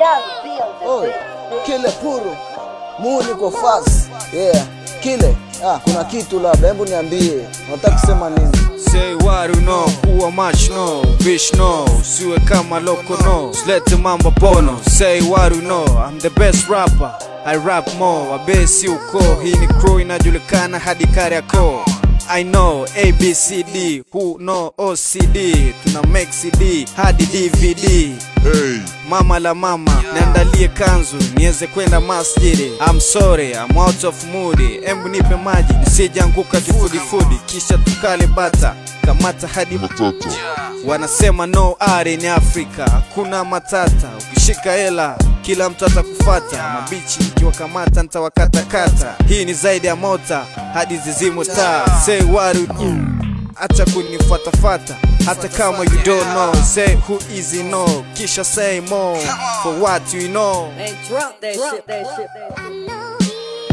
Oi, kile puru muni kwa fast yeah kile ah, kuna kitu labda hebu niambie unataka kusema nini Say what you know, kuwa much no, bitch no, siwe kama loko no, slete mambo bono. Say what you know, I'm the best rapper, I rap more, wabesi uko, hii ni crew inajulikana hadi Kariakoo. I know ABCD, who know OCD, tuna make CD hadi DVD. Hey, Mama la mama, niandalie kanzu niweze kwenda masjidi. I'm sorry, I'm out of mood. Embu nipe maji nisijanguka kifudifudi, kisha tukale bata kamata hadi matata. Wanasema no are in Africa, hakuna matata. Ukishika hela kila mtu atakufata. Mabichi nikiwakamata nitawakatakata. Hii ni zaidi ya mota hadi zizimu taa. Say what you do, acha kunifuatafata hata kama you don't know. Say who is you know, kisha say more for what you know. Man, drop that shit, that shit.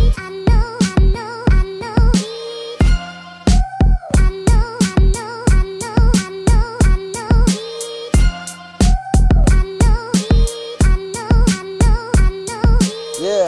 yeah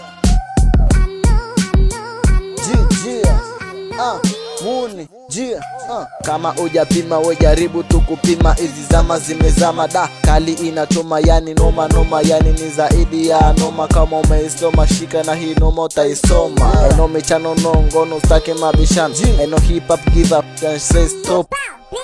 Ji- jia ah, muni jia ah. kama ujapima we jaribu tu kupima hizi zama zimezama da kali inachoma yani noma noma yani ni zaidi ya noma kama umeisoma shika na hii noma utaisoma eno michano no ngono stake mabishano eno hip hop give up and say stop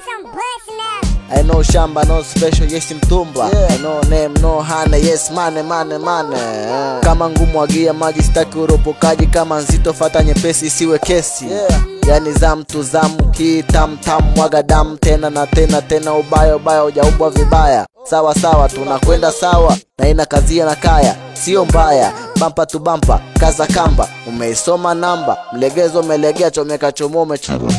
I know shamba no special yes mtumba yeah. I know name no hane yes mane mane mane yeah. kama ngumu agia maji staki uropokaji kama nzito fata nyepesi isiwe kesi yeah. yani zam tu zam kitam tam mwaga damu tena na tena tena ubaya ubaya ujaumbwa vibaya sawa sawa tunakwenda sawa na ina kazia na kaya sio mbaya bampa tu bampa kaza kamba umeisoma namba mlegezo umelegea chomeka chomoa umechukua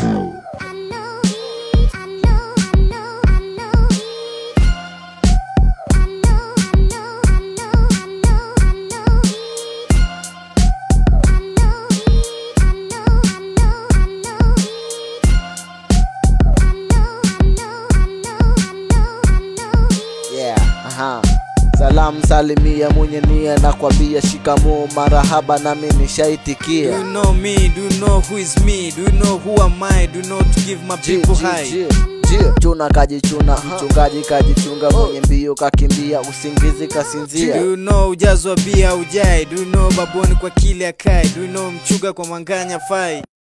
yeah, aha. Salamu salimia mwenye nia na kwambia shikamoo marahaba nami Do nishaitikia you know me? Do you know who is me? Do you know who am I? Do you know to give my Ji- people ji- high? ji- ji. chuna kajichuna mchungaji kajichunga mwenye mbio kakimbia usingizi Do kasinzia you know ujazo wa bia ujai? Do you know baboni kwa kile akai? Do you know mchuga kwa manganya fai?